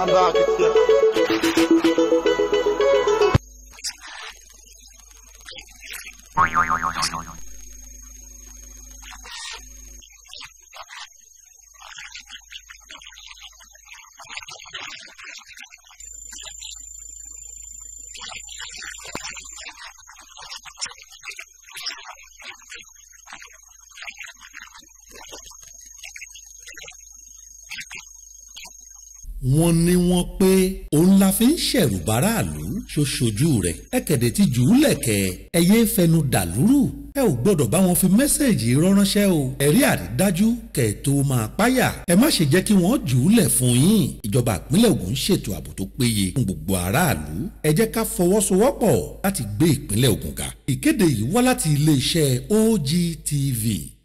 bá akitiyan. wọ́n ní wọ́n pé òun la fi ń ṣẹ̀rù báráàlú ṣoṣojú rẹ̀ ẹ̀kẹ̀dẹ̀ ti jù ú lẹ̀kẹ̀ ẹ̀yẹ fẹnu dàlúrù ẹ ò gbọ́dọ̀ bá wọn fi mẹ́sẹ̀gì ránṣẹ́ o ẹ̀rí àrídájú kẹ̀ tó máa páyà ẹ má ṣe jẹ́ kí wọ́n jù ú lẹ̀ fún yín ìjọba ìpínlẹ̀ Ògùn ṣètò ààbò tó péye fún gbogbo aráàlú ẹ jẹ́ ká fọwọ́sowọ́pọ̀ láti gbé ìpínlẹ̀ Ògùn ga ìkéde yìí wá láti iléeṣẹ́ OGTV